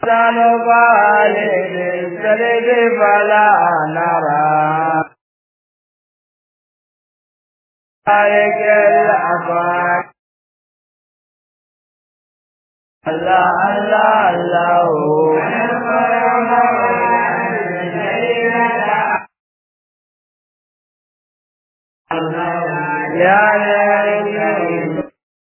نبالي بالسرد فلا نرى تارك الأفاق الله الله الله يا يا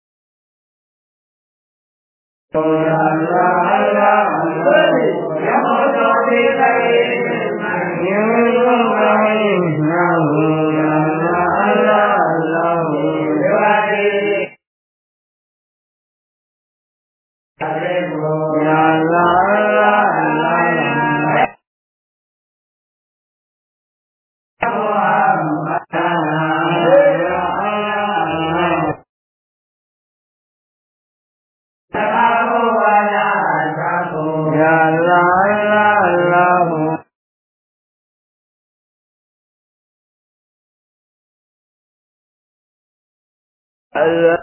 Allah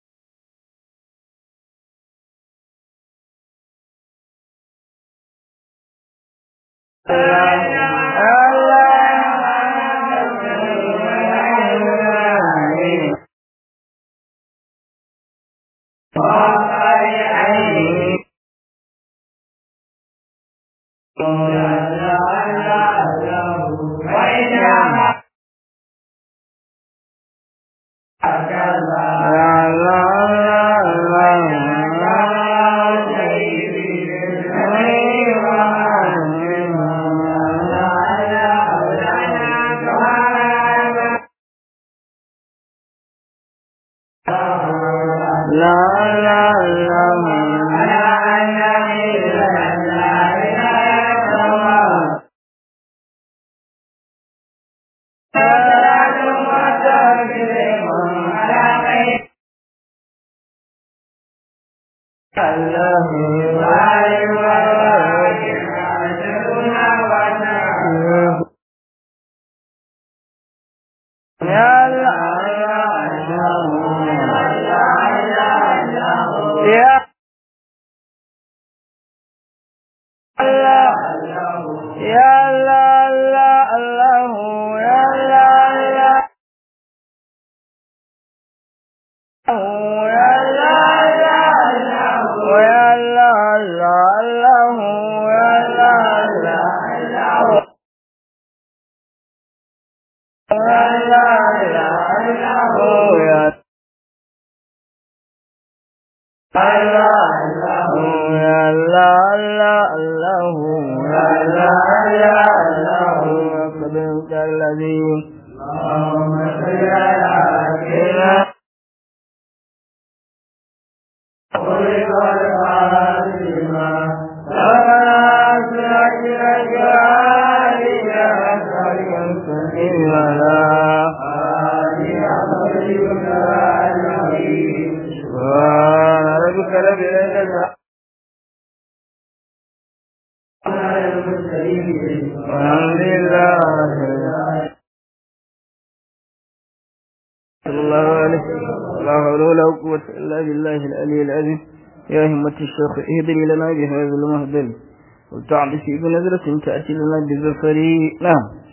الشيخ اهدني لنا بهذا المهدل وتعبسي بنظرة تأتي لنا بزفر نعم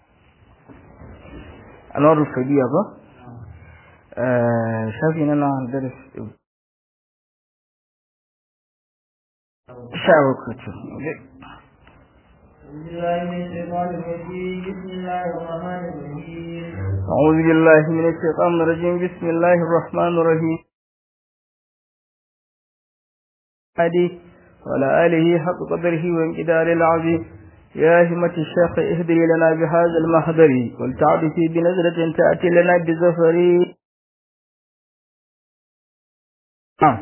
أنوار الفدية با آه شافي أنا درس شعب كتب أعوذ بالله من الشيطان الرجيم بسم الله الرحمن الرحيم هدي وعلى آله حق قدره وانقدار العظيم يا همة الشيخ اهدري لنا بهذا المحضر ولتعرفي بنظرة تأتي لنا بزفر نعم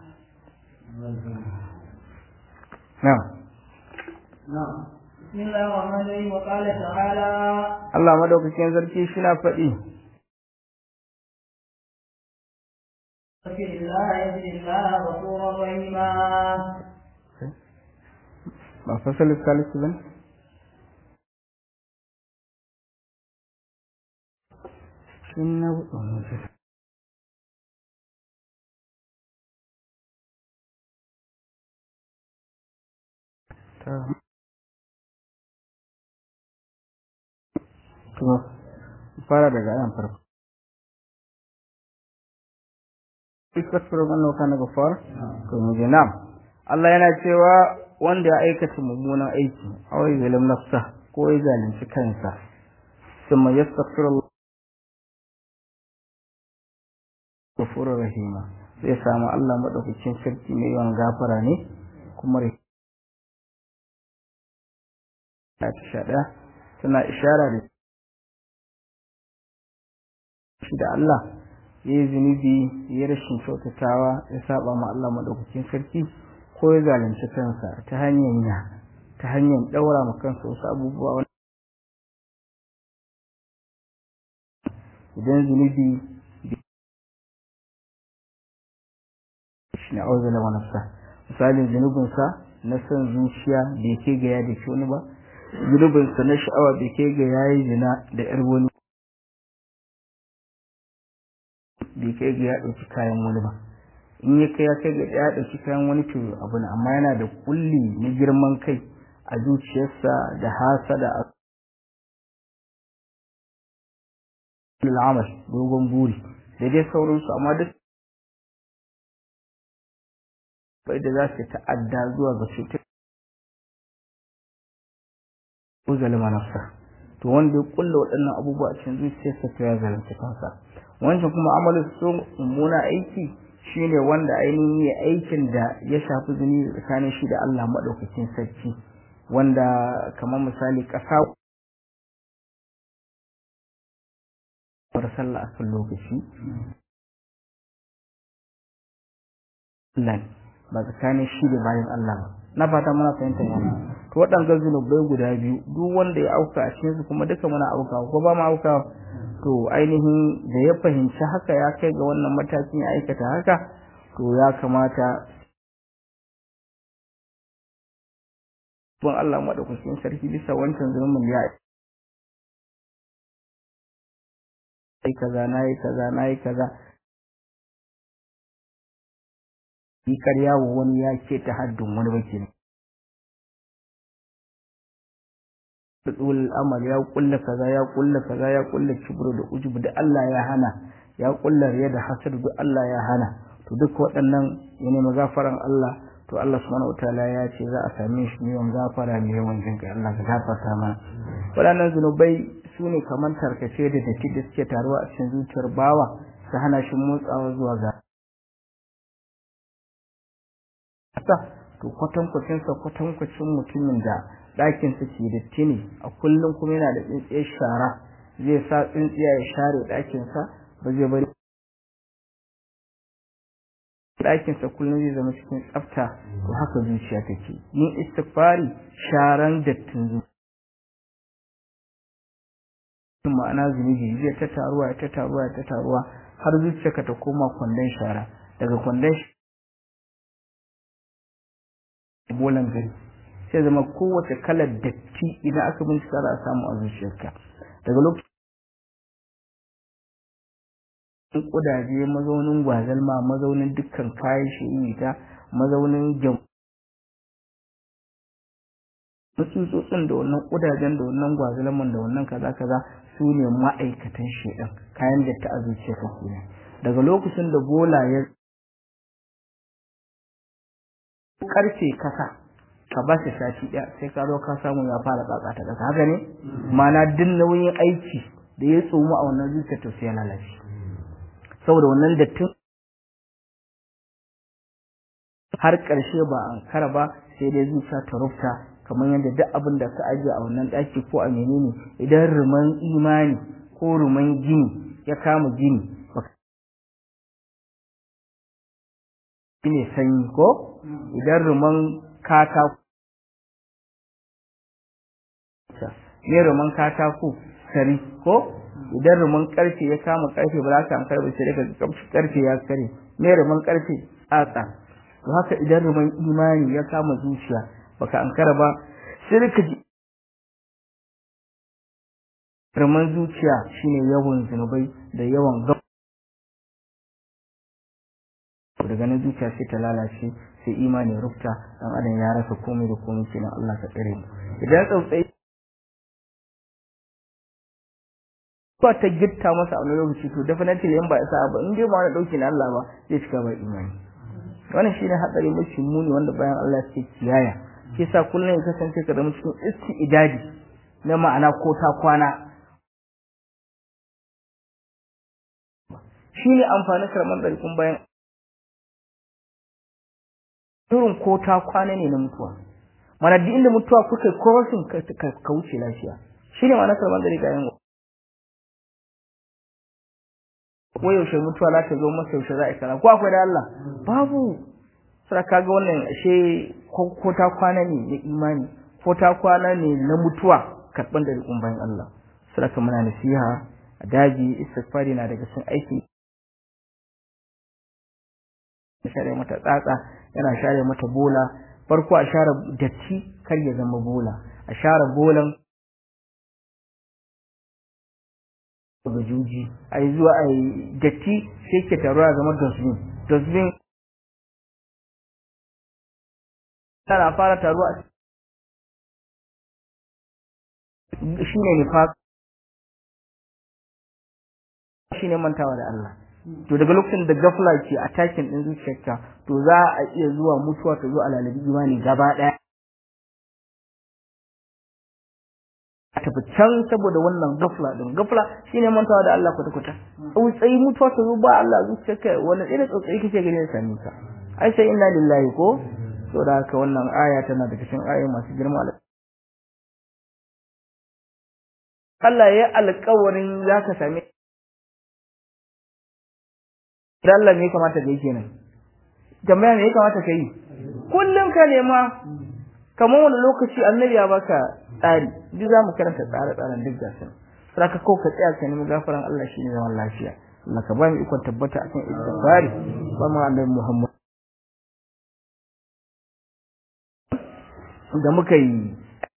نعم نعم بسم الله الرحمن الرحيم وقال تعالى الله مدوكين زركي شنا فدي فكر الله يجد الله غفورا رحيما ما فصل الثالث بن شنو to fara daga ayan farko iskasiru wannan kana gafar to mu ji nam Allah yana cewa wanda ya aikata mummunan aiki awai zalim nafsa ko ya zalunci kansa thumma yastaghfiru ghafurur rahima zai samu Allah madaukakin sarki mai yawan gafara ne kuma ta shaɗa tana ishara da shi da Allah ya yi zunubi ya rashin kyautatawa ya saba ma Allah madaukakin sarki ko ya zalunci kansa ta hanyar ya ta hanyar daura ma kansa wasu abubuwa idan zunubi shi na auzala wa nafsa misalin zunubinsa na son zuciya bai kai ga ya da wani ba zunubinsa na sha'awa bai kai ga yayi zina da yar wani bai kai ga ya ɗauki kayan wani ba in ya kai ya kai ga ya ɗauki kayan wani to abu ne amma yana da kulli na girman kai a zuciyarsa da hasada a al'amal dogon buri da dai sauransu amma duk bai da za su ta'adda zuwa ga cutar ko zalima nafsa to wanda ya kulla waɗannan abubuwa a cikin zuciyarsa to ya zalunci kansa wancan kuma amalin su mummuna aiki shine wanda ainihin ya aikin da ya shafi zuni tsakanin shi da Allah madaukakin sarki wanda kamar misali ƙasa bar sallah akan lokaci Allah ba tsakanin shi da bayan Allah ba na fata muna fahimtar wannan to waɗannan zunubai guda biyu duk wanda ya auka a cikin su kuma duka muna auka ko ba mu auka to ainihin da ya fahimci haka ya kai ga wannan matakin ya aikata haka to ya kamata bin Allah madaukakin sarki bisa wancan zulumin ya yi kaza na yi kaza na yi kaza yi karya wa wani ya ce ta haddin wani baki ne tsul amal ya kulla kaza ya kulla kaza ya kulla kibru da ujubu da Allah ya hana ya kulla riya da hasad da Allah ya hana to duk waɗannan ya nemi gafaran Allah to Allah subhanahu wataala ya ce za a same shi ne yawan gafara ne yawan jin kai Allah ka gafarta mana waɗannan zunubai su ne kamar tarkace da datti da suke taruwa a cikin zuciyar bawa su hana shi motsawa zuwa ga to kwatankwacin sa kwatankwacin mutumin da ɗakin sa ke datti ne a kullum kuma yana da tsintsiyar shara zai sa tsintsiya ya share ɗakin sa ba zai bari ɗakin sa kullum zai zama cikin tsafta to haka zuciya take yin istighfari sharan dattin zuciya ma'ana zunubi zai ta taruwa ta taruwa ta taruwa har zuciyarka ta koma kwandon shara daga kwandon bolan gari sai zama kowace kalar datti idan aka bincika za a samu a zuciyarka daga lokacin kudaje mazaunin gwazalma mazaunin dukkan kayan shi'ita mazaunin jam tsutsotsin da wannan kudajen da wannan gwazalman da wannan kaza kaza su ne ma'aikatan shedan kayan datti a zuciyarka kenan daga lokacin da bola ya karfe kasa ka ba shi sati ɗaya sai ka zo ka samu ya fara tsatsa ta ƙasa haka ne mana duk nauyin aiki da ya tsomu a wannan zuciya to sai ya lalace saboda wannan dattin har ƙarshe ba an kara ba sai dai zuciya ta rufta kamar yadda duk abin da ka ajiye a wannan ɗaki ko a menene idan ruman imani ko ruman gini ya kama gini ne sanyi ko idan ruman katako ne ruman katako sari ko idan ruman karfe ya kama karfe ba za ka an karbe sai daga karfe ya kare ne ruman karfe tsatsa to haka idan ruman imani ya kama zuciya baka ankara ba sai ka ji ruman zuciya shine yawan zunubai da yawan gab daga nan zuciya sai ta lalace sai imani rufta dan adam ya rasa komai da komai kenan Allah ka tsare mu idan tsautsai ba ta gitta masa a wani lokaci to definitely in ba isa ba in dai ba wani dauki na Allah ba zai cika ba imani wannan shine hatsari mafi muni wanda bayan Allah ya kiyaya shi yasa kullum ya kasance ka zama cikin isti'idadi na ma'ana ko ta kwana shine amfanin karman ɗarikun bayan irin ko ta kwana ne na mutuwa mana duk inda mutuwa kuka yi crossing ka wuce lafiya shine ma'ana karman ɗarika yan ko yaushe mutuwa za ta zo masa yaushe za a kara ko akwai da Allah babu sai kaga wannan ashe ko ta kwana ne na imani ko ta kwana ne na mutuwa karban da rikun bayan Allah sai ka muna nasiha a daji istighfari na daga cikin aiki share mata tsatsa yana share mata bola farko a share datti kar ya zama bola a share bolan ga juji a yi zuwa a yi datti sai ke taruwa zama dustbin dustbin tana fara taruwa shi ne nifaq shi ne mantawa da Allah to daga lokacin da gafla ke attacking din zuciyarka to za a iya zuwa mutuwa ta zo a lalabi imani gaba daya tafi can saboda wannan gafla din gafla shine mantawa da Allah kwata kwata tsautsayi mutuwa ta zo ba Allah zuciyarka wannan irin tsautsayi kake gani da sami ka ai sai inna lillahi ko to da haka wannan aya tana daga cikin ayoyi masu girma Allah ya alƙawarin zaka same da Allah me ya kamata ka yi kenan tambaya me ya kamata ka yi kullum ka nema kamar wani lokaci annabi ya baka tsari duk za mu karanta tsare-tsaren duk gasu saka ko ka tsaya ka nemi gafaran Allah shine zaman lafiya Allah ka ba mu ikon tabbata akan istighfari ba mu annabi Muhammad da muka yi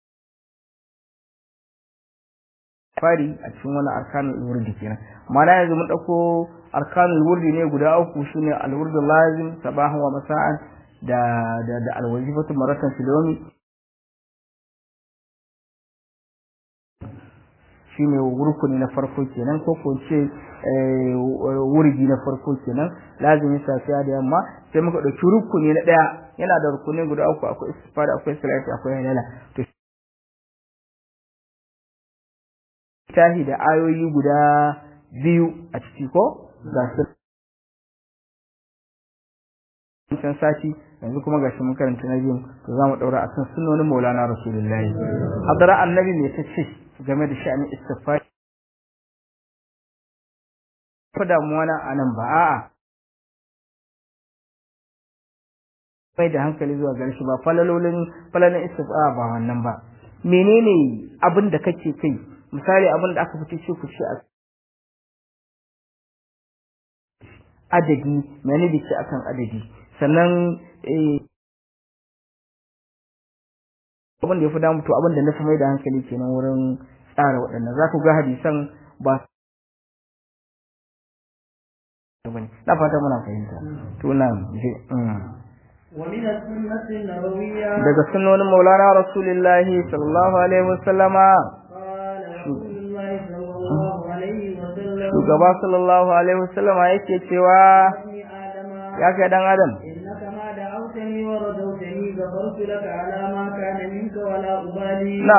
fari a cikin wani arkanul wurdi kenan ma'ana yanzu mun dauko arkanul wurdi ne guda uku shine al-wurdu lazim sabahan wa masa'an da da da al-wazifatu maratan filomi shine rukuni na farko kenan ko ko ce wurdi na farko kenan lazimin safiya da yamma sai muka dauki rukuni na daya yana da rukuni guda uku akwai istifada akwai salati akwai halala to tahi da ayoyi guda biyu a ciki ko ga su can sati yanzu kuma gashi mun karanta na biyun to za mu daura akan sunnonin Maulana Rasulullahi hadara annabi me tace game da sha'anin istighfar fa damuwa na anan ba a'a bai da hankali zuwa gare shi ba falalolin falalin istighfar ba wannan ba menene abin da kake kai misali abin da aka fice shi ku ce a adadi mene da ce akan adadi sannan abin da ya fi damu to abin da na fi mai da hankali kenan wurin tsara waɗannan za ku ga hadisan ba na fata muna fahimta to na je ومن السنة النبوية daga sunnonin maulana rasulullahi sallallahu alaihi wasallama قال رسول الله صلى الله عليه وسلم shugaba sallallahu alaihi wasallama yake cewa ابن آدم ya kai dan adam إنك ما دعوتني ورجوتني غفرت لك على ما كان منك ولا أبالي na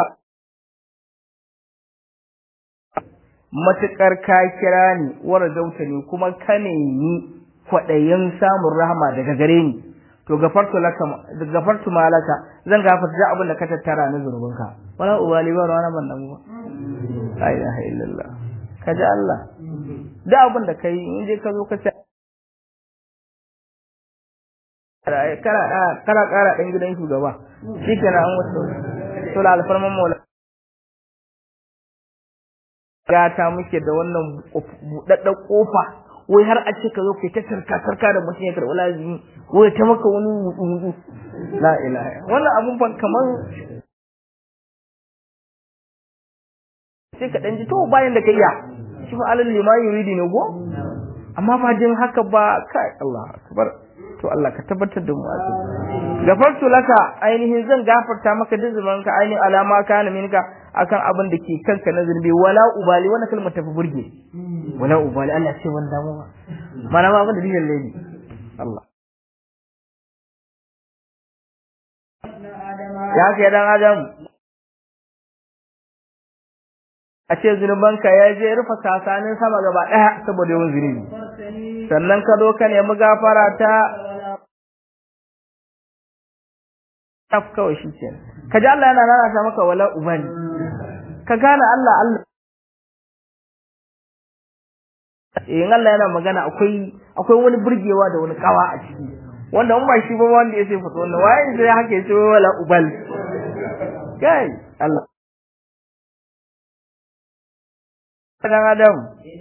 matuƙar ka kira ni warajauta ni kuma ka nemi kwaɗayin samun rahama daga gare ni to gafartu laka gafartu malaka zan gafarta duk abin da ka tattara na zunubinka wala ubali ba rawana ban damu ba la ilaha illallah ka ji Allah duk abin da kai in je ka zo ka ce kana kana kara dan gidan shugaba shikenan an wato to la alfarman mola gata muke da wannan buɗaɗɗen ƙofa wai har a ce ka zo kai ta tarka tarka da mutum ya karɓi lazimi wai ta maka wani wudu wudu la ilaha wannan abun ban kamar sai ka ɗan ji to bayan da ka iya shi fa alal lima yuridi ne go amma ba jin haka ba kai Allah akbar to Allah ka tabbatar da mu a cikin gafartu laka ainihin zan gafarta maka duk zunubanka ainihin alama kana minka akan abin da ke kanka na zunubi wala ubali wannan kalmar tafi burge wala ubali Allah ce wanda mu ba mana ma abin da dijin lady Allah ya kai dan adam a ce zunubanka ya je rufe sasanin sama gaba daya saboda yawan zunubi sannan ka zo ka nemi gafara ta taf kawai shi ke ka ji Allah yana lalata maka wala ubani ka gane Allah Allah in Allah yana magana akwai akwai wani burgewa da wani kawa a ciki wanda in ba shi ba wanda ya sai fito wannan waye sai haka yace wala ubal kai Allah dan adam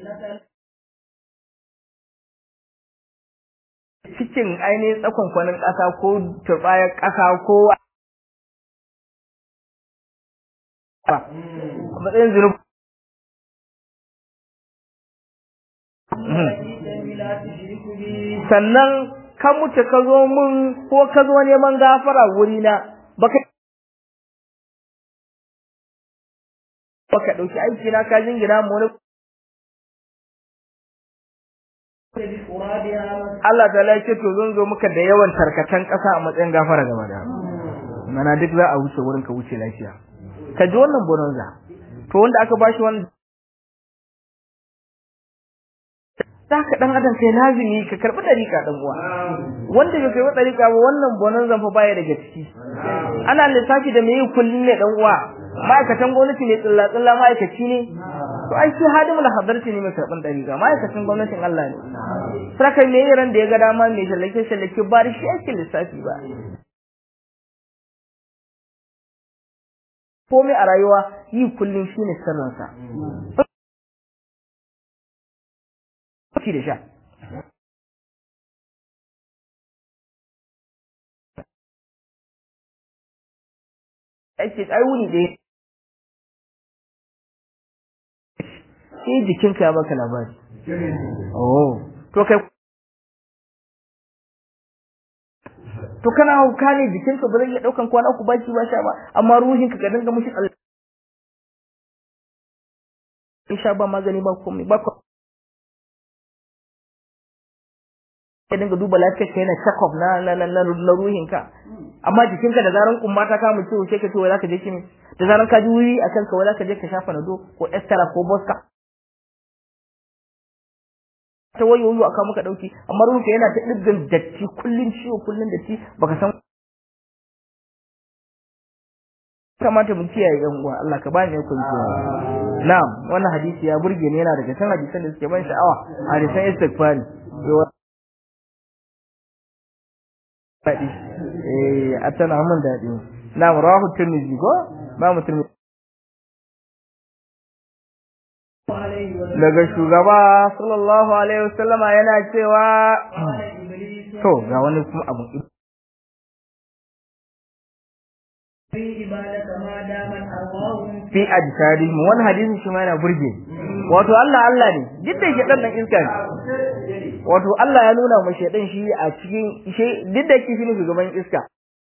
cikin ainihin tsakon kwanin ƙasa ko turbayar ƙasa ko a matsayin zunubi sannan ka mutu ka zo mun ko ka zo neman gafara wurina baka baka ɗauki aiki na ka jingina mu wani Allah ta ce to zan zo muka da yawan tarkatan ƙasa a matsayin gafara gaba da mana duk za a wuce wurin ka wuce lafiya ka ji wannan bonanza to wanda aka bashi wannan za ka dan adam kai lazimi ka karbi dariƙa dan uwa wanda bai karbi dariƙa ba wannan bonanza fa baya daga ciki ana lissafi da mai kullun ne dan uwa ma'aikatan gwamnati ne tsilla tsilla ma'aikaci ne to ai shi hadimul hadarci ne mai karban dariƙa ma'aikacin gwamnatin Allah ne saka me ran da ya ga dama mai shallake shallake ba da shi ake lissafi ba komai a rayuwa yi kullum shine sirrinsa ci da sha ake ai wuni ɗaya sai jikinka ya baka labari oh to kai to kana hauka ne jikinka ba zai iya ɗaukan kwana uku baki ba sha ba amma ruhinka ka dinga mushi Allah sha ba magani ba komai ba ka dinga duba lafiyar ka yana check up na na na na ruhin ka amma jikinka da zaran kumma ta kama ciwo sai ka ce wai zaka je kimi da zaran ka ji wuri a kanka wai zaka je ka shafa nado ko estara ko boska ta wayo wayo aka muka dauki amma ruhinka yana ta dibgan datti kullun ciwo kullun datti baka san kamata mu kiyaye yan uwa Allah ka bani yakun ciwo na'am wannan hadisi ya burge ni yana daga cikin hadisan da suke ban sha'awa hadisan istighfari daɗi eh a tana mun daɗi na rawahu tirmidhi ko ba mu tirmidhi daga shugaba sallallahu alaihi wasallama yana cewa to ga wani kuma abu fi ajsadi mu wani hadisi shi ma yana burge wato Allah Allah ne duk da shedan nan iska ne wato Allah ya nuna mu shedan shi a cikin shi duk da kishi ne shugaban iska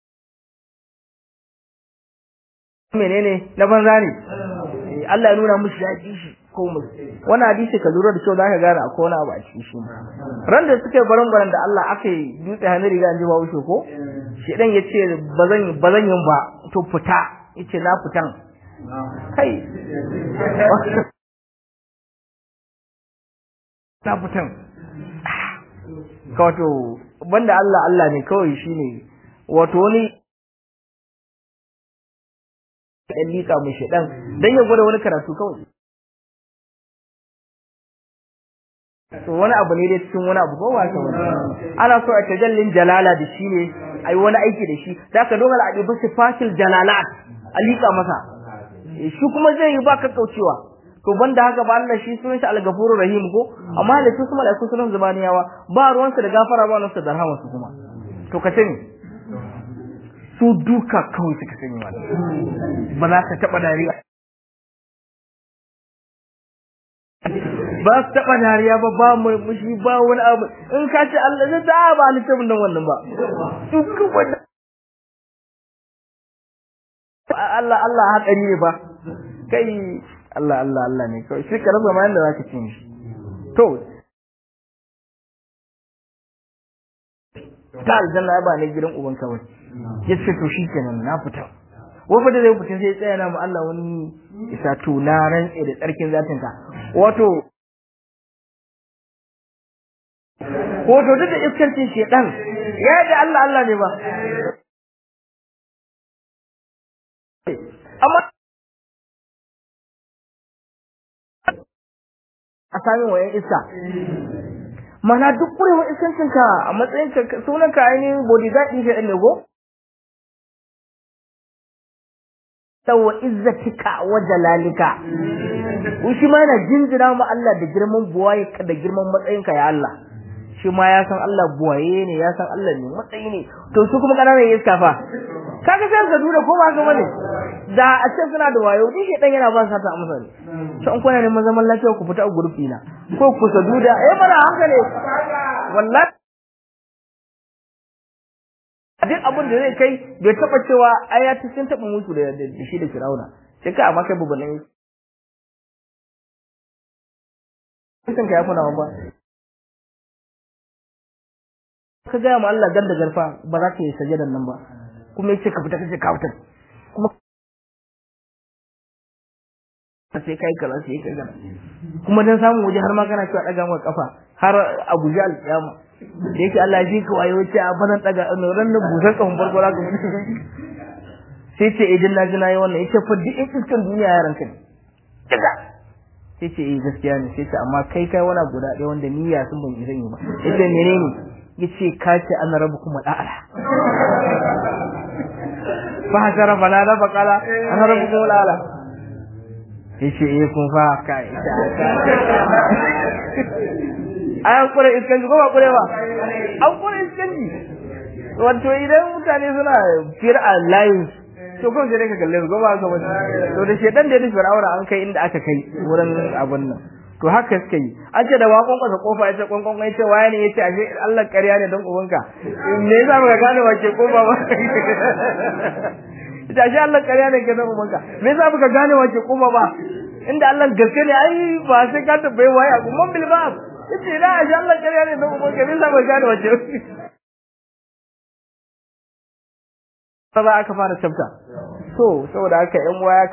menene na banza ne Allah ya nuna mushi ya ji shi ko mu wannan hadisi ka lura da cewa zaka gane akwai wani abu a cikin shi ran da suke baran baran da Allah aka yi dutse hannu riga an ji ba wuce ko shedan yace bazan bazan yin ba to fita yace na fitan kai na fitan wato banda Allah Allah ne kawai shine wato wani dan lika mu shedan dan ya gwada wani karatu kawai to wani abu ne dai cikin wani abu ko ba ka wani ana so a tajallin jalala da shi ne ai wani aiki da shi da ka dogara a dubi sifatil jalalat a lika masa shi kuma zai yi ba kaucewa to banda haka ba Allah shi sunan shi al-ghafurur rahim ko amma da su kuma da su sunan zubaniyawa ba ruwansa da gafara ba ruwansa da rahama su kuma to ka sani su duka kawai suka sani wani ba za ka taba dariya ba su taɓa dariya ba ba murmushi ba wani abu in ka ce Allah zai ta ba ni tabin nan wannan ba duk wannan Allah Allah hatsari ne ba kai Allah Allah Allah ne kawai shi ka rasa ma yanda zaka cin shi to ta aljanna ba ne gidan uban kawai yace to shikenan na fita wai da zai fita sai tsaya na mu Allah wani isa to na rantse da tsarkin zatin ka wato wato duk da iskancin shedan ya da Allah Allah ne ba amma a sami wayan iska mana duk kurewa iskancinka a matsayin ka sunanka ainihin bodyguard ɗin shi ne ko sawa izzatika wa jalalika shi ma yana jinjina ma Allah da girman buwaye ka da girman matsayinka ya Allah shi ma ya san Allah buwaye ne ya san Allah ne matsayi ne to su kuma kananan iska fa kaga sai ka dura ko ba ka bane da a ce suna da wayo din shi dan yana ba sa ta amsa ne to an kuna neman zaman lafiya ku fita a gurfi na ko ku saduda eh mana hankali wallahi duk abin da zai kai bai taba cewa ai ya sun taba mutu da shi da Firauna sai ka amma kai bubanin kan ka ya funa ba ka ga ma Allah ganda garfa ba za ka yi sajadan nan ba kuma yace ka fita kace ka fita kuma sai kai kaza sai kai kaza kuma dan samu waje har ma kana cewa daga maka kafa har a guji alƙiyama da yake Allah ji ka wayo ce a bazan daga ran nan busan kafin farko za ka mutu sai ce idan na ji na yi wannan yace fa duk iskan duniya yaran ka ne daga sai ce eh gaskiya ne sai ce amma kai kai wani guda ɗaya wanda niyya sun ban izan yi ba yace menene yace ka ce ana rabu kuma da'ala fa hasara fala da faqala ana rabu kuma da'ala yace eh kun fa kai an kure iskanji ko ba kure ba an kure iskanji wato idan mutane suna fear a lives to kawai sai ka kalle su ko ba ka wani to da shedan da ya tafi fir'auna an kai inda aka kai wurin abun nan to haka suka yi an ce da wakon kwasa kofa ya ce kwankwan ya ce waye ne ya ce ashe Allah ƙarya ne don ubanka me yasa baka gane wace kofa ba ita ashe Allah ƙarya ne ke don ubanka me yasa baka gane wace kofa ba inda Allah gaske ne ai ba sai ka tabbai waye a kuma bil bab yace da ashe Allah ƙarya ne don ubanka me yasa baka gane wace ba aka fara tsafta so saboda haka ƴan uwa ya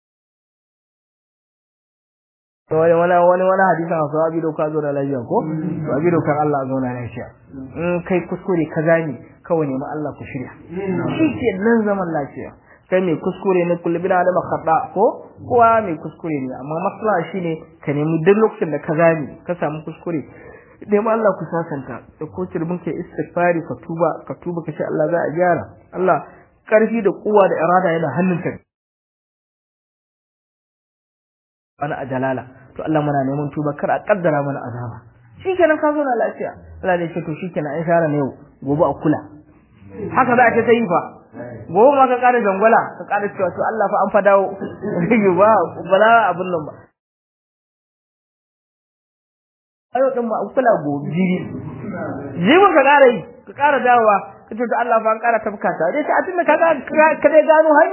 wani wani wani wani hadisin a sahabi doka zo da lafiya ko sahabi dokar Allah zo na lafiya in kai kuskure ka gane kawai nemi Allah ku shirya shi ke nan zaman lafiya kai mai kuskure ne kullu bin adama khata ko kowa mai kuskure ne amma maslaha shine ka nemi duk lokacin da ka gane ka samu kuskure nemi Allah ku sasanta da ko turbin kai istighfari ka tuba ka tuba ka ce Allah za a gyara Allah karfi da kuwa da irada yana hannunka wani a jalala to Allah muna neman tuba kar a kaddara mana azaba shikenan ka zo na lafiya Allah ne ce to shikenan an share ne yau gobe a kula haka za a ce ta yi fa gobe ma ka kara jangwala ka kara cewa to Allah fa an fa dawo ba bala abun nan ba ayo din ma kula gobe jiri jibin ka kara yi ka kara dawowa ka ce to Allah fa an kara tafka ta dai ka tunda ka ka dai gano hai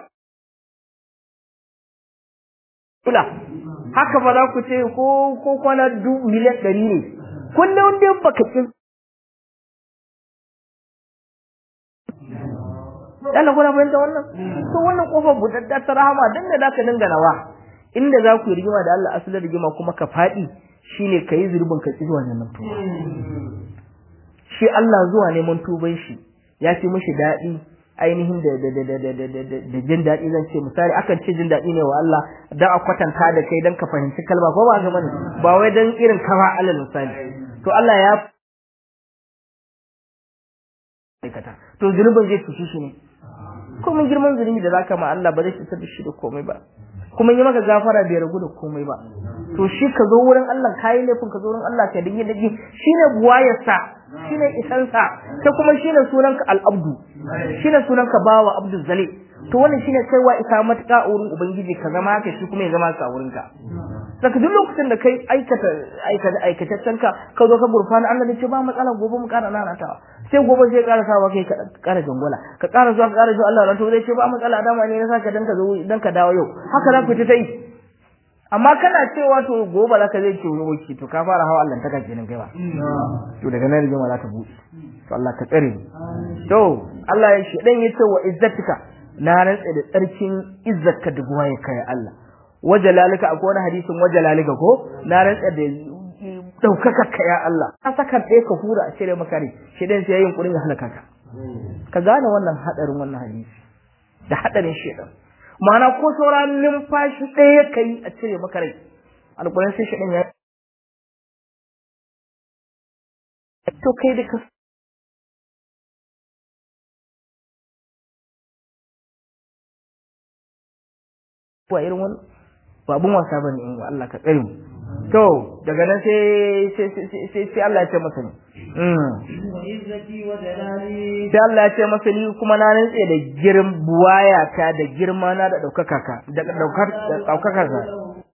kula haka ba za ku ce ko ko kwana du miliyan ɗari ne kullum dai baka ci Allah kuna fahimta wannan to wannan kofar budadda ta rahama dan da zaka dinga nawa inda za ku yi rigima da Allah asalin rigima kuma ka faɗi shine ka yi zurbin ka ki zuwa neman tuba shi Allah zuwa neman tuban shi ya fi mishi daɗi ainihin da da da da da da da da jin daɗi zan ce misali akan ce jin daɗi ne wa Allah dan a kwatanta da kai dan ka fahimci kalma ko ba ga bane ba wai dan irin kafa alal misali to Allah ya aikata to zunubin zai cuci shi ne kuma girman zunubi da zaka ma Allah ba zai cutar da shi da komai ba kuma yi maka gafara bai ragu da komai ba to shi ka zo wurin Allah kayi laifin ka zo wurin Allah ka dinga dage shine buwayarsa shine isansa ta kuma shine sunanka al-abdu shine sunanka bawa abdul zali to wannan shine kaiwa isa matuƙa wurin ubangiji ka zama ka shi kuma ya zama ka wurin ka daga duk lokacin da kai aikata aikata aikataccen ka ka zo ka gurfana Allah ne ce ba matsala gobe mu ƙara nanatawa sai gobe sai ƙara sawa kai ka ƙara jangwala ka ƙara zuwa ka ƙara zuwa Allah to zai ce ba matsala dama ne na saka dan ka zo dan ka dawo yau haka za ku ta yi amma kana cewa to gobe za ka zai ce wani wuce to ka fara hawa Allah ta kace nan kai ba to daga nan rigima za ta buɗe to Allah ka tsare to Allah ya shi dan yace wa izzatika na rantsa da tsarkin izzarka da buwaye kai Allah wajalalika akwai wani hadisin wajalalika ko na rantsa da daukaka ka ya Allah ka saka ɗaya ka hura a cire maka rai shi dan sai yayin kurin ya halaka ka ka gane wannan hadarin wannan hadisi da hadarin shedan ma'ana ko sauran numfashi ɗaya kai a cire maka rai alƙur'an sai shedan ya to kai da ka wa irin wannan ba abun wasa bane in Allah ka tsare mu to daga nan sai sai sai sai Allah ya ce masa ne izzati wa jalali sai Allah ya ce masa ni kuma na rantse da girm buwaya ta da girma na da daukaka ka da daukar daukaka ka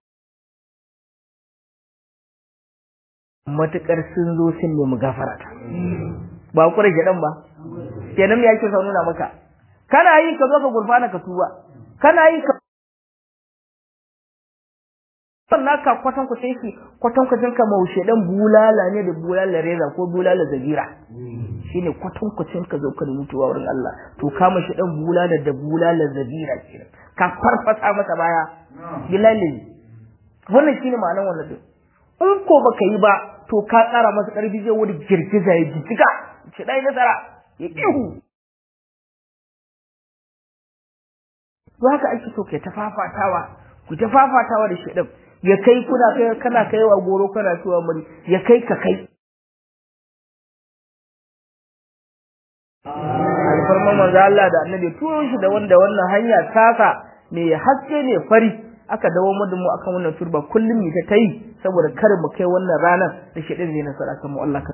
matukar sun zo sun nemi gafara ta ba kure gidan ba kenan me yake sa nuna maka kana yi ka zo ka gurfana ka tuba kana yi ka sannan ka kwatan ku sai shi kwatan ku jinka maushe dan bulala ne da bulala reza ko bulala zagira shine kwatan ku ka zo ka mutuwa wurin Allah to ka mashi dan bulala da bulala zagira kenan ka farfasa masa baya bilali wannan shine ma'anar wannan din in ko baka yi ba to ka tsara masa karfi zai wani girgiza ya jijjiga ce dai nasara ya ihu to haka ake so ke ta fafatawa ku ta fafatawa da shi din ya kai kuna kai kana kaiwa goro kana cewa muri ya kai ka kai alfarman manzo Allah da annabi turo shi da wanda wannan hanya tasa ne haske ne fari aka dawo mu mu akan wannan turba kullum ne ta yi saboda kar mu kai wannan ranar da shi din zai nasara kan mu Allah ka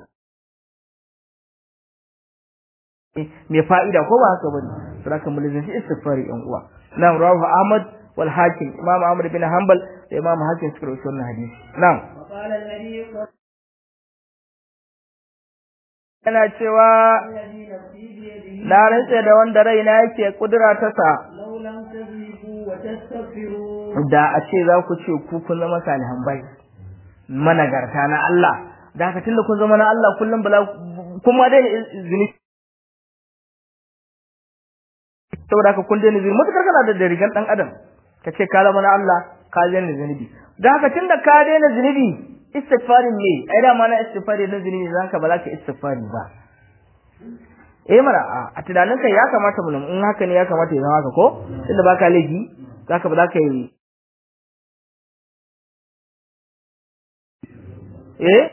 me fa'ida ko ba haka bane saboda mu lazanci istighfari yan uwa na rawahu Ahmad wal Hakim Imam Ahmad bin Hanbal da Imam Hakim suka rawaito wannan hadisi na'am وقال النبي صلى yana cewa الذي نفسي بيده na rantse da wanda raina yake kudura ta sa لو لم تذهبوا وتستغفروا da a ce za ku ce ku kun zama salihan bai managarta na Allah da haka tunda kun zama na Allah kullum bala kuma dai zini saboda haka kun daina zini mutukar kana da rigan dan adam ka ce ka zama na Allah ka daina zunubi da haka tunda ka daina zunubi istighfarin ne ai da ma na istighfari na zunubi zan ka ba za ka istighfari ba eh mana a tunanin kai ya kamata mu in haka ne ya kamata ya zama haka ko tunda baka laifi zaka ba za ka yi eh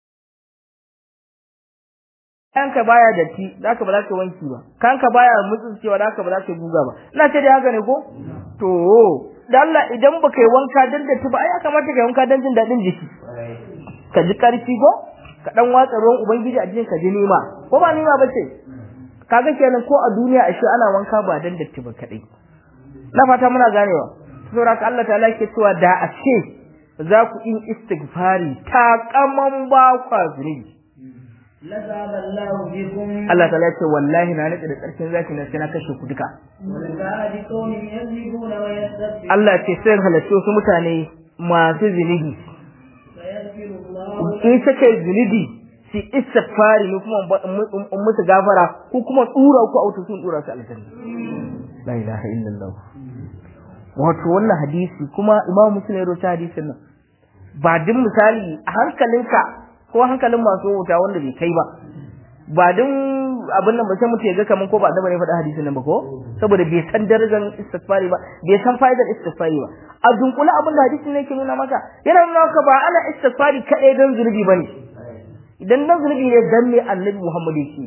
kanka baya datti zaka ba za ka wanki ba kanka baya mutsucewa zaka ba za ka guga ba ina ce dai haka ne ko to da Allah idan baka yi wanka dan datti ba ai ya kamata ka yi wanka dan jin dadin jiki ka ji karfi ko ka dan watsa ruwan ubangiji a jikin ka ji nima ko ba nima bace kaga kenan ko a duniya ashe ana wanka ba dan datti ba kadai na fata muna ganewa saboda ka Allah ta'ala yake cewa da a ce za ku yin istighfari ta kaman ba kwa zunubi لذهب الله بكم Allah ta'ala ya ce wallahi na nake da tsarkin zaki na sai na kashe ku duka ولجاء بقوم يذنبون ويستغفرون Allah ce sai halarci wasu mutane masu zunubi فيغفر الله in suka yi zunubi su istighfari ne kuma in musu gafara ko kuma tsura ku auto sun tsura su aljanna la ilaha illallah wato wannan hadisi kuma imam muslim ya rawaita hadisin nan ba din misali a hankalinka ko hankalin masu wuta wanda bai kai ba ba din abin nan ba sai mutum ya ga kaman ko ba da bane faɗa hadisin nan ba ko saboda bai san darajar istighfari ba bai san fa'idar istighfari ba a dunkula abin da hadisin ne ke nuna maka yana nuna maka ba ana istighfari kadai don zunubi bane idan dan zunubi ne dan ne annabi Muhammad yake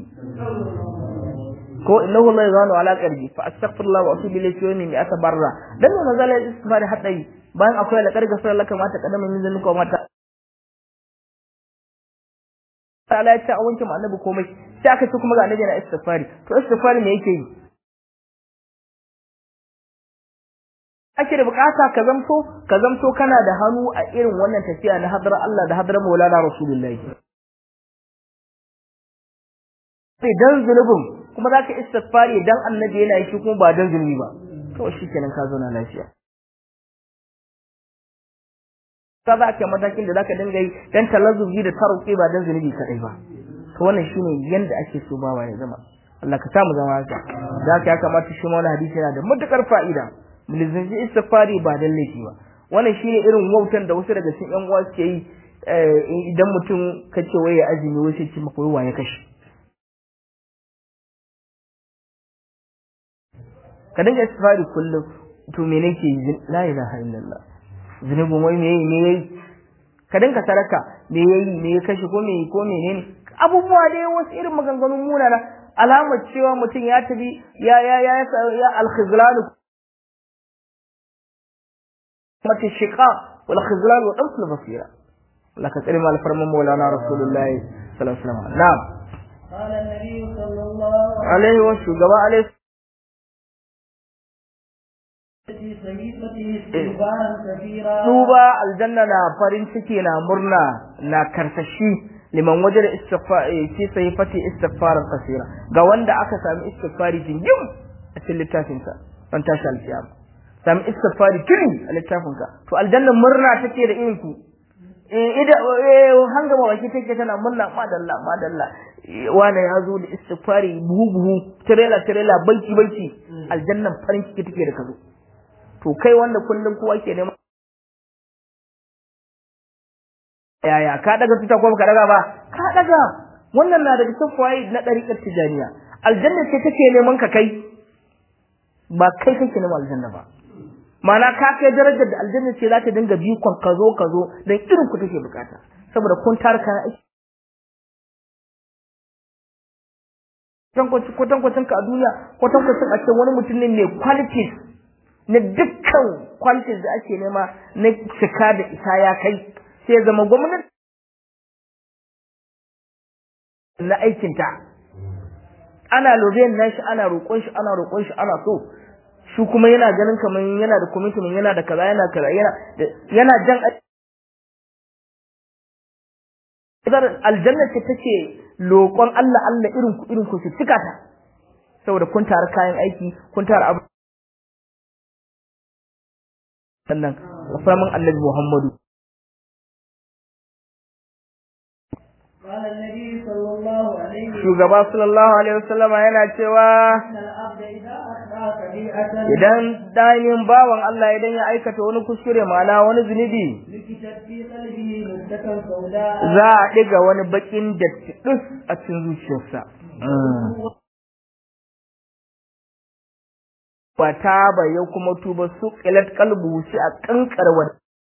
ko innahu la yazanu ala qalbi fa astaghfirullah wa atubu ilayhi wa inni atabarra dan ne mazala istighfari hadai bayan akwai la karga sai Allah kamata kadama min zanuka mata ta'ala ya ce a wanke annabi komai sai aka ce kuma ga annabi na istighfari to istighfari me yake yi ake da bukata ka zamto ka zamto kana da hannu a irin wannan tafiya na hadar Allah da hadar Maulana Rasulullahi sai dan zunubin kuma zaka istighfari dan annabi yana yi shi kuma ba dan zunubi ba kawai shikenan ka zauna lafiya ka za ka matakin da zaka dinga yi dan talazzubi da taruki ba dan zunubi kadai ba to wannan shine yanda ake so bawa ya zama Allah ka samu zama haka da haka ya kamata shi ma wannan hadisi yana da matukar fa'ida mulzanci istighfari ba dan laifi ba wannan shine irin wautan da wasu daga cikin yan uwa suke yi idan mutum kace waye azumi wai sai ce maka wai waye kashi ka dinga istighfari kullum to me nake yi la ilaha illallah zunubin wai me me yayi ka dinga saraka me yayi me ya kashe ko me ko menene abubuwa dai wasu irin maganganun munana alamar cewa mutum ya tafi ya ya ya ya al-khizlan mata shiqa wal khizlan wa damsul basira Allah ka tsare mal farman maulana rasulullahi sallallahu alaihi wasallam na'am قال النبي صلى الله alaihi wa shugaba alaihi في صحيفته استغفارا كثيرا duba aljanna na farin ciki na murna na karsashi liman wajen istighfari fi sahifati istighfaran kasira ga wanda aka sami istighfari jingim a cikin littafin sa dan tashi alkiyama sami istighfari tuni a littafin ka to aljanna murna take da irin ku eh ida eh hanga ma baki take tana murna madalla madalla wane ya zo da istighfari buhu buhu tirela tirela banki banki aljannan farin ciki take da kazo to kai wanda kullum kowa ke neman yaya ka daga tuta ko ka daga ba ka daga wannan na daga cikin fawaid na dariƙar tijaniya aljanna ce take neman ka kai ba kai kake neman aljanna ba Mana ka kai darajar da aljanna ce za ta dinga bikon ka zo ka zo dan irin ku take bukata saboda kun tarka aiki kwatan kwatan ka a duniya kwatan kwatan a ce wani mutum ne mai qualities na dukkan qualities da ake nema na cika da isa ya kai sai zama gwamnati na aikinta ana lobiyan nashi ana roƙon shi ana roƙon shi ana so shi kuma yana ganin kamar yana da commitment yana da kaza yana kaza yana yana jan Idar aljanna ce take loƙon Allah Allah irin ku irin ku su cika ta saboda kun tare kayan aiki kun tare abu sannan wasamin Annabi Muhammadu قال النبي صلى الله عليه وسلم shugaba sallallahu alaihi wasallam yana cewa إن العبد إذا أخطأ كبيرة idan dainin bawan Allah idan ya aikata wani kuskure ma'ana wani zunubi لكتت في قلبه مدة سوداء za a ɗiga wani bakin datti ɗus a cikin zuciyarsa ba ta ba ya kuma tuba su ƙilat kalbu shi a ƙanƙarwar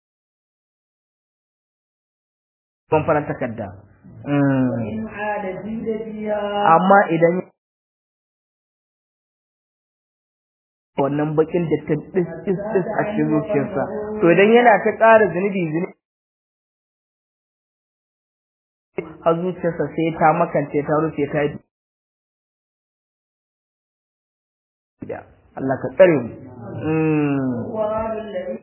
ban fara takarda وإن عاد زيد فيها amma idan wannan bakin dattin ɗis ɗis ɗis a cikin zuciyarsa to idan yana ta ƙara zunubi zunubi har zuciyarsa sai ta makance ta rufe ta yi da Allah ka tsare mu Mm. وقال الذي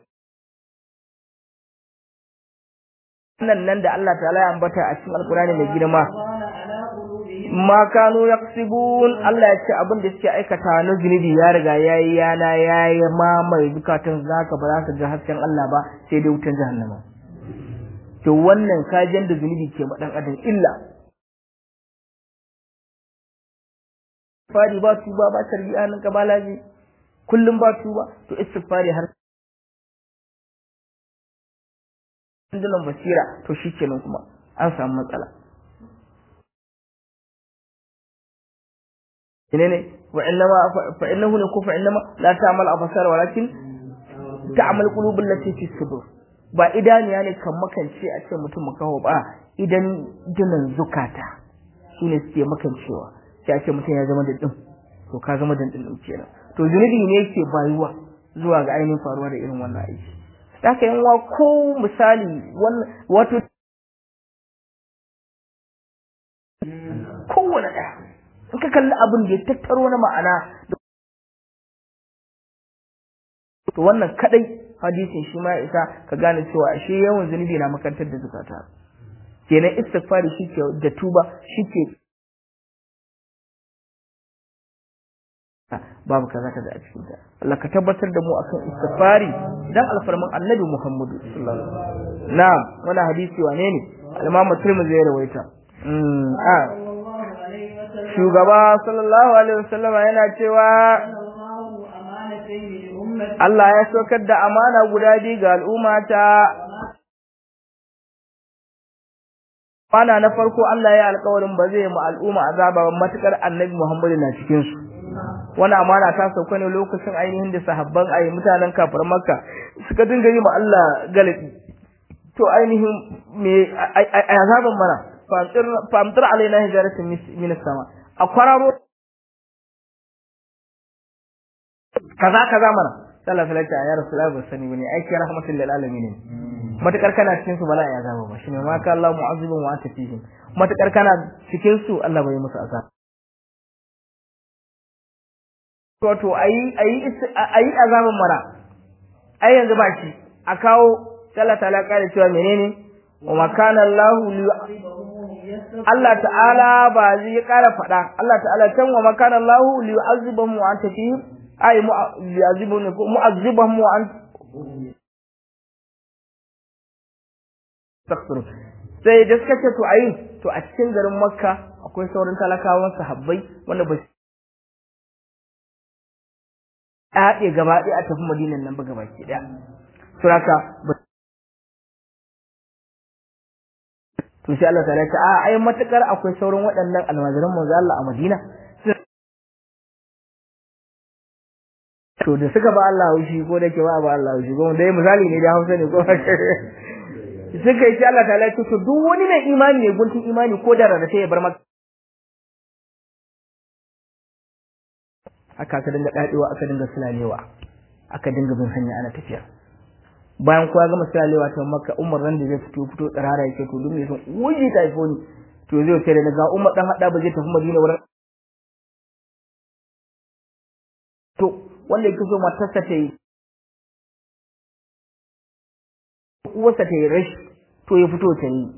wannan nan da Allah ta'ala ya ambata a cikin alkurani mai girma قال على قلوبهم ma kanu yaksibun Allah ya ce abin da suke aikata na zunubi ya riga yayi yana yayi mamaye zukatan zaka ba za ka ga hasken Allah ba sai dai wutan jahannama to wannan kajin da zunubi ke ma dan adam illa fari ba tuba ba tarbiya nan ka balaji kullum ba tuba to istighfari har dilan basira to shikenan kuma an samu matsala menene wa innama fa innahu la kufa innama la ta'mal absar walakin ta'mal qulubul lati fi sudur ba idaniya ne kan makance a ce mutum makaho ba idan dinan zukata shine suke makancewa sai a ce mutum ya zama da din to ka zama da din kenan to zunubi ne yake bayuwa zuwa ga ainihin faruwa da irin wannan aiki haka yan wa ko misali wannan wato kowane ɗaya in ka kalli abin da ya tattaro na ma'ana to wannan kadai hadisin shi ma isa ka gane cewa ashe yawan zunubi na makantar da zakata kenan istighfari shike da tuba shike babu kaza kaza a cikin ta Allah ka tabbatar da mu akan istighfari dan alfarman Annabi Muhammadu sallallahu alaihi wasallam na'am wannan hadisi wane ne al-Imam Tirmidhi ya rawaita mm a shugaba sallallahu alaihi wasallam yana cewa Allah ya saukar da amana guda biyu ga al'ummata Bana na farko Allah ya alƙawarin ba zai mu al'umma azaba ba matukar Annabi Muhammadu na cikin su wani amana ta sauka ne lokacin ainihin da sahabban ayi mutanen kafir makka suka dinga yi ma Allah galabi to ainihin me azaban mana famtir alaina hijaratin min sama a kwararo kaza kaza mana sallallahu alaihi wasallam ya rasulullahi ba sani bane aiki rahmatul lil alamin matakar kana cikin su bala ya azaba ba shine ma ka Allah mu'azzibun wa anta fihim matakar kana cikin su Allah bai musu azaba to ayi ayi ayi azaban mara ai yanzu ba shi a kawo Allah ta'ala kare cewa menene wa makana Allah Allah ta'ala ba zai kara fada Allah ta'ala can wa makana Allah li yu'azzibahum wa anta fi ay mu'azzibun mu'azzibahum wa anta takfuru sai da suka ce to ayi to a cikin garin Makka akwai sauran talakawan sahabbai wanda ba haɗe gaba ɗaya a tafi madinan nan ba gaba ke ɗaya suraka to sai Allah ta'ala ta a ai matukar akwai sauran waɗannan almajiran manzo Allah a Madina to da suka ba Allah haushi ko da ke ba ba Allah haushi ko dai misali ne da Hausa ne ko suka yi Allah ta'ala ta to duk wani mai imani ne guntun imani ko da rarrafe ya bar maka aka aka dinga dadewa aka dinga sulalewa aka dinga bin hanya ana tafiya bayan kowa gama sulalewa ta makka umar ran da zai fito fito tsarara yake to duk mai son wuji ta ifo ni to zai ce da ga umar dan hada ba zai tafi madina wurin to wanda yake so matarsa ta yi uwarsa ta yi rashi to ya fito ta yi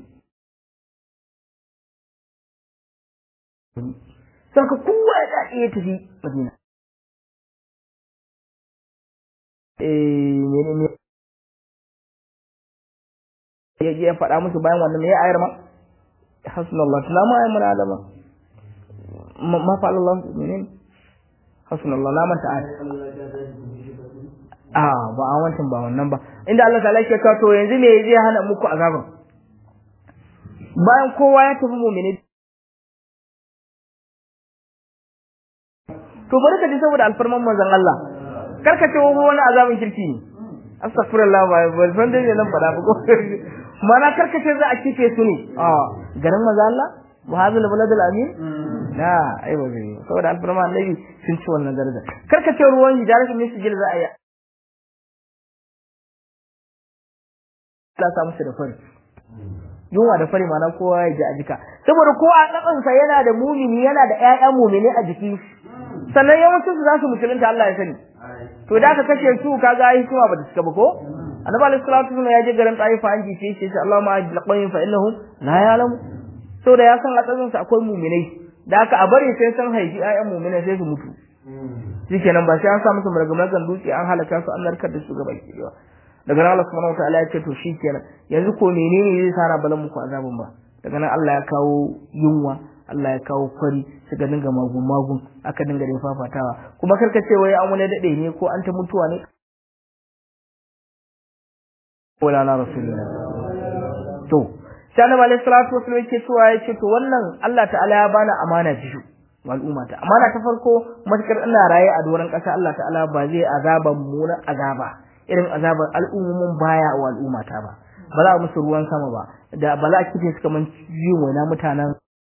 saka kowa ya daɗe ya tafi madina menene ya ya faɗa musu bayan wannan ya ayar ma hasbunallahu la ma ayyuna alama ma fa Allah menene hasbunallahu la manta ayar ah ba a wancan ba wannan ba inda Allah ta'ala yake cewa to yanzu me zai hana muku azaban bayan kowa ya tafi mu'mini to bari ka ji saboda alfarman manzon Allah karka ce wani azabin kirki ne astaghfirullah ba ba san dai nan fada ba ko mana karka ce za a kife su ne a garin manzo Allah wa hadal balad al amin la ai ba zai saboda alfarma annabi sun ci wannan daraja karka ce ruwan hijaratu min sijil za a yi Allah sa musu da fari yunwa da fari mana kowa ya ji a jika saboda ko a tsakansa yana da mumini yana da ƴaƴan mumini a jiki sannan yawancin su za su musulunta Allah ya sani to da aka kashe su kaga ai kuma ba ta cika ba ko annabi alaihi salatu wasallam ya je garin taifa an ji shi sai Allahumma ajil qawmin fa innahum la ya'lamu so da ya san a tsazin sa akwai mu'minai da aka a bari sai san haifi ayyan mu'minai sai su mutu shikenan ba sai an sa musu margamagan dutse an halaka su an narkar da su gaba ki daga nan Allah subhanahu wataala ya ce to shikenan yanzu ko menene zai sa balan muku azabun ba daga nan Allah ya kawo yunwa Allah ya kawo kwari suka dinga magun magun aka dinga da fafatawa kuma karka ce wai an wani dade ne ko an ta mutuwa ne wala na rasulullah to sai annabi alaihi salatu wasallam yake cewa yace to wannan Allah ta'ala ya bani amana biyu al'umma ta amana ta farko matakar ina raye a doron ƙasa Allah ta'ala ba zai azaba mu na azaba irin azabar al'ummomin baya wa al'umma ta ba ba za a musu ruwan sama ba da ba za a kife su kaman yin waina mutanen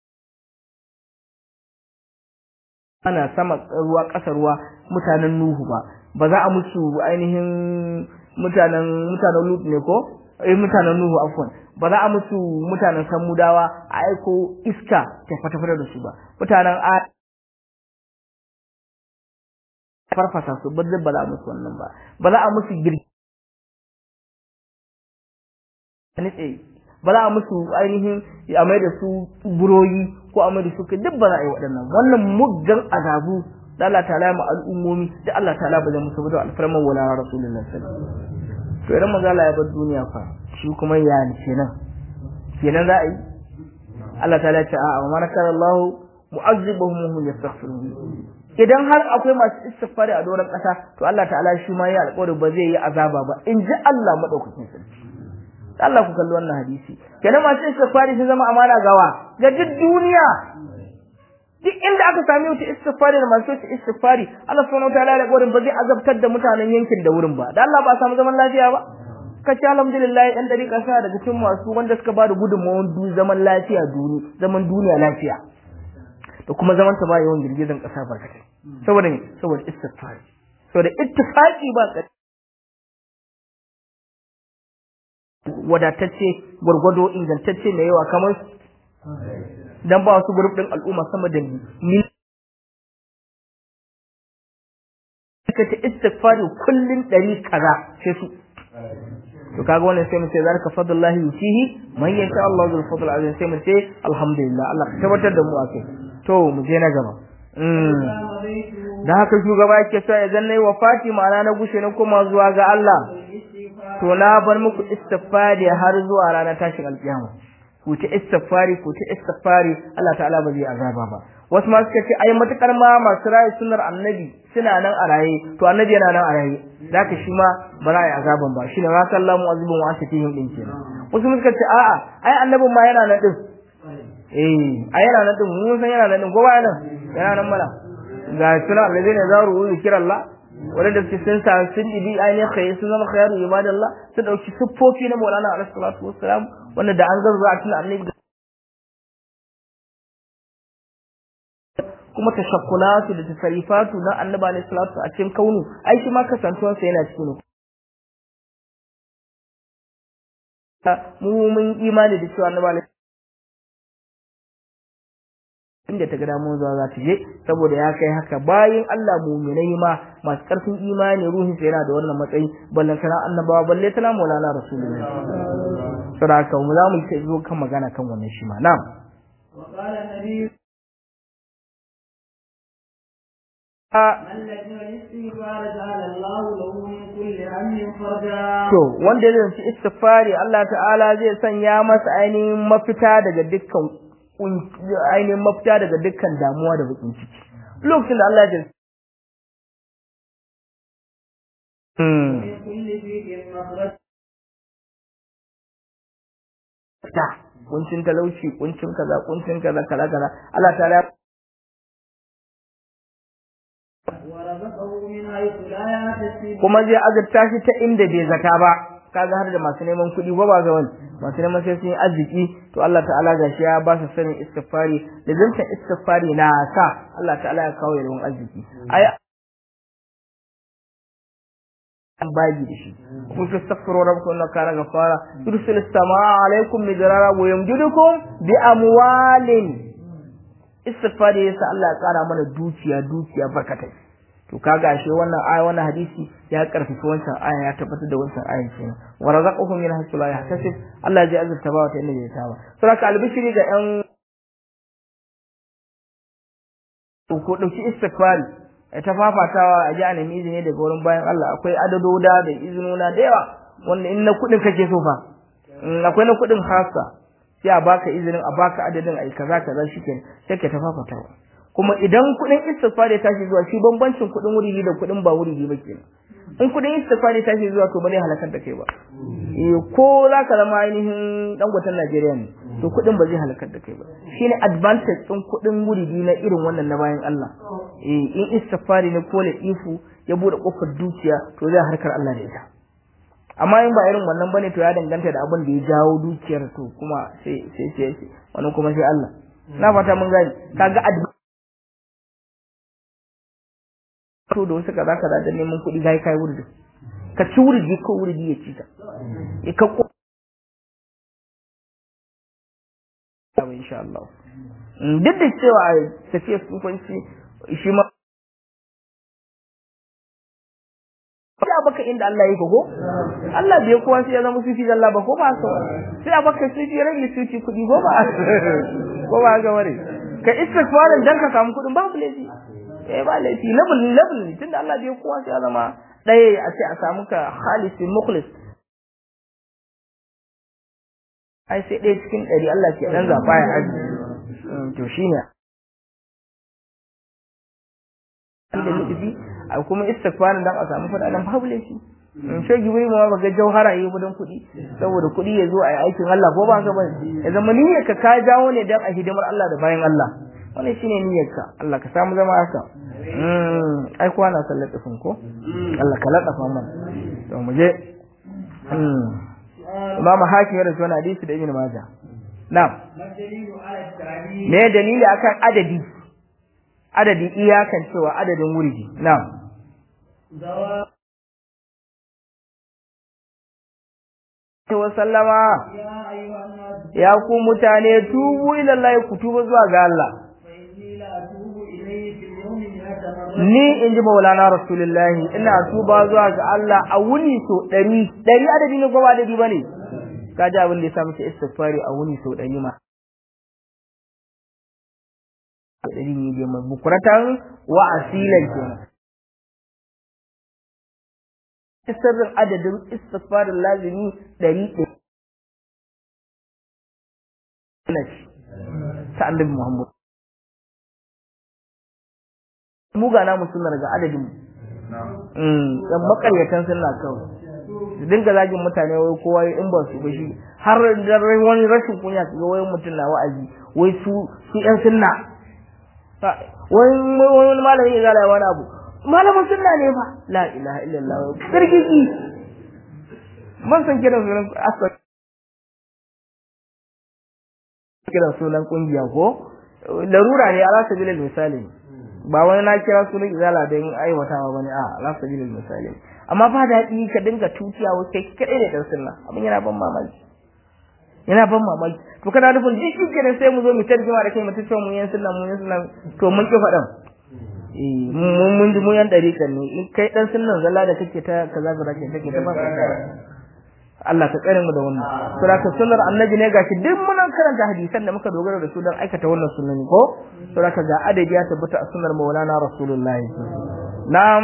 ana sama ruwa ƙasa ruwa mutanen Nuhu ba ba za a musu ainihin mutanen mutanen Lut ne ko eh mutanen Nuhu afwan ba za a musu mutanen Samudawa a aiko iska ta fata da su ba mutanen a farfasa su ba ba za a musu wannan ba ba za a musu girki nitse ba za a musu ainihin a mai da su buroyi ko a mai da su duk ba za a yi waɗannan wannan muggan azabu da Allah ta'ala ma al'ummomi da Allah ta'ala ba zai musu ba da alfarman wala rasulullahi sallallahu alaihi wasallam to idan manzo Allah ya bar duniya fa shi kuma ya kenan kenan za a yi Allah ta'ala ya ce a'a wa man kana Allah mu'azzibuhum wa hum yastaghfirun idan har akwai masu istighfari a doron ƙasa to Allah ta'ala shi ma ya alƙawari ba zai yi azaba ba in ji Allah madaukakin sarki Allah ku kalli wannan hadisi kenan masu istighfari sun zama amana gawa ga duk duniya duk inda aka sami wata istighfari da masu wata istighfari Allah subhanahu wataala ya alƙawarin ba zai azabtar da mutanen yankin da wurin ba da Allah ba samu zaman lafiya ba kace alhamdulillah ɗan dariƙa sa daga cikin masu wanda suka ba da gudunmawar zaman lafiya duni zaman duniya lafiya da kuma zaman ta ba yawan girgizan ƙasa barkatai saboda ne saboda istighfari saboda ittifaqi ba wadatacce gwargwado ingantacce mai yawa kamar dan ba wasu grup din al'umma sama da mil ka ta istighfari kullun ɗari kaza sai su to kaga wannan sai mu ce zalika fadlullahi yutihi man yasha Allah zul fadl azim sai mu ce alhamdulillah Allah ka tabbatar da mu akai to mu je na gaba da haka shugaba yake so ya zanna wa Fati ma'ana na gushe na koma zuwa ga Allah to na bar muku istighfari har zuwa ranar tashin alkiyama ku ta istighfari ku ta istighfari Allah ta'ala ba zai azaba ba wasu ma suka ce ai matukar ma masu rayu sunnar annabi suna nan a raye to annabi yana nan a raye zaka shi ma ba za a yi azaban ba shine ma sallamu azibun wa asatihim din kenan wasu suka ce a'a ai annabin ma yana nan din eh ai yana nan din mun san yana nan din kowa yana yana nan mana ga suna allazina zaru zikrallah wadanda suke sun sa sun dibi ainihin khair sun zama khairu ibadallah su dauki siffofi na Maulana alaihi salatu wassalam wanda da an zarza a cikin annabi kuma tashakkulatu da tasarifatu na annabi alaihi salatu a cikin kaunu ai shi ma kasantuwar sa yana cikin mu mun imani da cewa annabi alaihi inda ta ga damun zuwa za ta je saboda ya kai haka bayan Allah muminai ma masu karfin imani ruhin sa yana da wannan matsayi ballan sana annabawa balle tana maulana rasulullahi saboda mu za mu yi zo kan magana kan wannan shi ma na'am وقال النبي To, wanda zai ci istighfari Allah ta'ala zai sanya masa ainihin mafita daga dukkan ainihin mafita daga dukkan damuwa da bakin ciki. Lokacin da Allah ya ta kuncin talauci kuncin kaza kuncin kaza kaza kaza Allah ta'ala kuma zai azurta shi ta inda bai zata ba kaga har da masu neman kuɗi ba ba ga wani masu neman sai sun yi arziki to Allah ta'ala ga shi ya ba su sanin istighfari da zanta istighfari na sa Allah ta'ala ya kawo yawan arziki ai an baji da shi kun fi astaghfiru rabbakum innahu kana ghafara yursilu as-samaa alaykum midrara wa yumdidukum bi amwalin istighfari yasa Allah ya kara mana dukiya dukiya barkatai to kaga ashe wannan aya wannan hadisi ya karfafa wancan aya ya tabbatar da wancan ayan kenan wa razaqakum min haythu la yahtasib Allah ya azurta ba wata inda bai saba saboda albishiri ga yan ko dauki istighfari ta fafatawa a ji a nemi izini daga wurin bayan Allah akwai adadoda da izinuna da yawa wanda in na kudin kake so fa akwai na kudin hasa sai a baka izinin a baka adadin ai kaza kaza shikenan sai ka ta fafatawa kuma idan kudin istighfar ya tashi zuwa shi bambancin kudin wuri da kudin ba wuri ba kenan in kudin istighfar ya tashi zuwa to ba zai halakar da kai ba eh ko za ka zama ainihin dangoten Najeriya ne to kudin ba zai halakar da kai ba shine advantage din kudin wuri na irin wannan na bayan Allah eh in istighfar ne ko ifu ya bude kofar dukiya to zai harkar Allah da ita amma in ba irin wannan bane to ya danganta da abin da ya jawo dukiyar to kuma sai sai sai wannan kuma sai Allah na fata mun gani kaga to da wasu kaza kaza da neman kuɗi gai kai wurdi ka ci wurdi ko wurdi ya ci ta ya ka ko insha Allah duk da cewa tafiya sufanci shi ma baka inda Allah yake ko Allah bai kowa sai ya zama sufi Allah ba ko ba so sai a baka sufi rage sufi kudi ko ba ko ba ga ware ka istighfarin dan ka samu kudin babu laifi eh ba laifi level level tunda Allah bai kowa sai ya zama ɗaya a ce a samu ka khalisin mukhlis ai sai ɗaya cikin ɗari Allah ke ɗan zaɓa ya aji to shi ne da nufi a kuma istighfarin dan a samu faɗaɗen babu laifi in ce gibiri ma ba ga jauhara yi kudin kuɗi saboda kuɗi ya zo a yi aikin Allah ko ba ka ba ya zama niyyar ka ka jawo ne dan a hidimar Allah da bayan Allah wannan shine niyyar ka Allah ka samu zama haka ai kuwa na sallar tsifin ko Allah ka laɗafa mana to mu je Imam Hakim ya rasu wani hadisi da Ibn Majah. Na'am. Me dalili akan adadi? Adadi iyakan cewa adadin wuridi. Na'am. Wa sallama ya ku mutane tubu ila Allah ku tuba zuwa ga Allah. Ni in ji Maulana Rasulullahi ina tuba zuwa ga Allah a wuni so ɗari, ɗari adadi ne ko ba adadi ba ne? Ka ji abin da ya sa muke istighfari a wuni so ɗari ma. Ɗari ne dai mai bukuratan wa asilan kenan. Sirrin adadin istighfarin lazimi ɗari ɗari. Ta annabi Muhammad. mu ga namu suna daga adadin mu dan makaryatan sunna kawai su dinga zagin mutane wai kowa in ba su ba shi har da wani rashin kunya su ga wai mutum na wa'azi wai su su yan sunna wani wani malami ya gala wani abu malamin sunna ne ba la ilaha illallah sirgiki man san kiran sunan asar kiran sunan kungiya ko larura ne ala sabilil misali ba wani na kira sunan izala don aiwatawa bane a ala sabilil misali amma ba daɗi ka dinga tutiya wai kai kadai ne dan sunna abin yana ban mamaki yana ban mamaki to kana nufin duk shi kenan sai mu zo mu tarjuma da kai mu tace mu yan sunna mu yan sunna to mun ki faɗan eh mun mun ji mu yan dariƙan ne in kai dan sunnan zalla da kake ta kaza kaza ke kake ta ba Allah ka tsare mu da wannan saboda sunnar annabi ne gashi duk mun karanta hadisan da muka dogara da su don aikata wannan sunnani ko saboda ga adadi ya tabbata a sunnar maulana rasulullahi na'am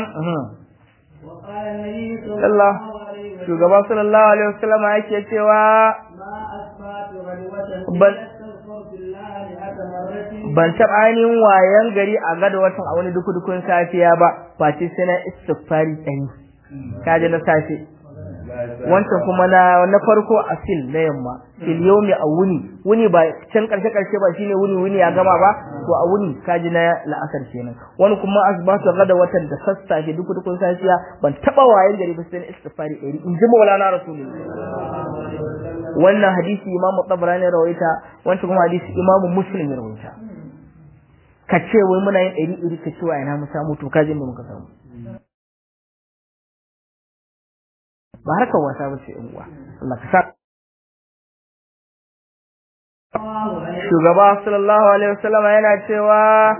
Allah shugaba sallallahu alaihi wasallam yake cewa ban ban taɓa ainihin wayan gari a gada watan a wani duku-dukun safiya ba face sai na istighfari ɗani kaje na safe wancan kuma na na farko a fil na yamma fil yawmi a wuni wuni ba can karshe karshe ba shine wuni wuni ya gama ba to a wuni kaji na la'asar kenan wani kuma asbatu gada watan da sassafe duk dukun safiya ban taba wayan gari ba sai istighfari ɗari in ji maulana rasulullahi wannan hadisi imamu tabrani rawaita wancan kuma hadisi imamu muslim ya rawaita ka ce wai muna yin ɗari ɗari ka ce wa ina mu samu to kajin da muka samu ba harkar wasa ba ce uwa Allah ka sa shugaba sallallahu alaihi wasallam yana cewa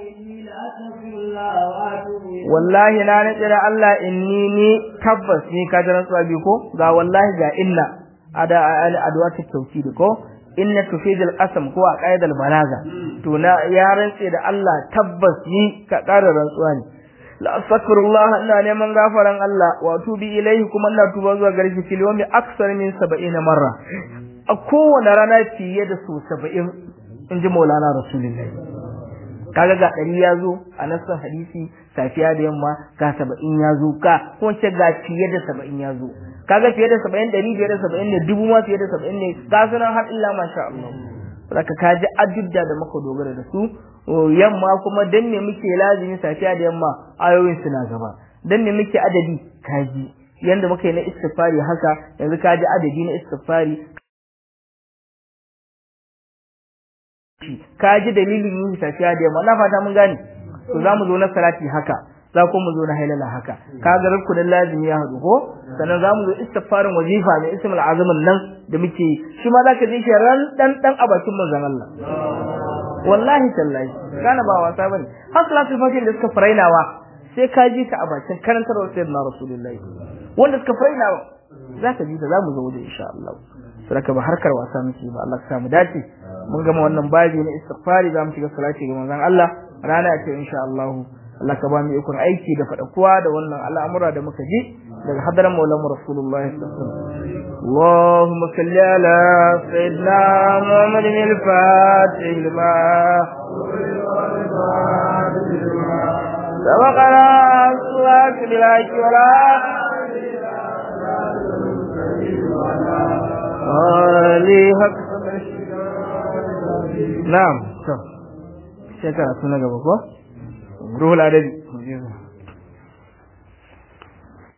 wallahi na nace da Allah inni ni tabbas ni ka jira tsuwa bi ko ga wallahi ga inna ada adwatu tawkid ko inna tufidul qasam ko a qaidal balaga to na ya rantse da Allah tabbas ni ka ƙara rantsuwa ne la astaghfirullah ina neman gafaran Allah wa tubi ilaihi kuma ina tuba zuwa gare shi fil yawmi aksar min 70 marra a kowane rana fiye da so 70 in ji Maulana Rasulullahi kaga ga ɗari ya zo a nassan hadisi safiya da yamma ga saba'in ya zo ka ko ce ga fiye da saba'in ya zo kaga fiye da saba'in ɗari fiye da saba'in ne dubu ma fiye da saba'in ne ga sunan har illa masha Allah saka ka ji adudda da muka dogara da su yamma kuma dan me muke lazimi safiya da yamma ayoyin suna gaba dan me muke adadi kaji yanda muka yi na istighfari haka yanzu kaji adadi na istighfari kaji dalilin yin safiya da yamma na fata mun gane to za mu zo na salati haka za ko mu zo na hailala haka kaga rukunin lazimi ya haɗu ko sannan za mu zo istighfarin wazifa mai ismul azamin nan da muke shi ma zaka ji shi ran dan dan a bakin manzon Allah wallahi tallahi kana ba wasa bane har salatul fajr da suka farainawa sai ka ji ta a bakin karantarwar sayyidina rasulullahi wanda suka faina za ka ji ta za mu zo da insha Allah sadaka ba harkar wasa muke ba Allah ka samu dace mun gama wannan babi na istighfari za mu shiga salati ga manzon Allah rana ce insha Allah Allah ka ba mu ikon aiki da kuwa da wannan al'amura da muka ji daga hadaran maulana rasulullahi sallallahu alaihi wasallam اللهم صل على سيدنا محمد الفاتح لما سبقنا الصلاة بالعيش ولا آله حق نعم شكرا سنة قبل روح العدد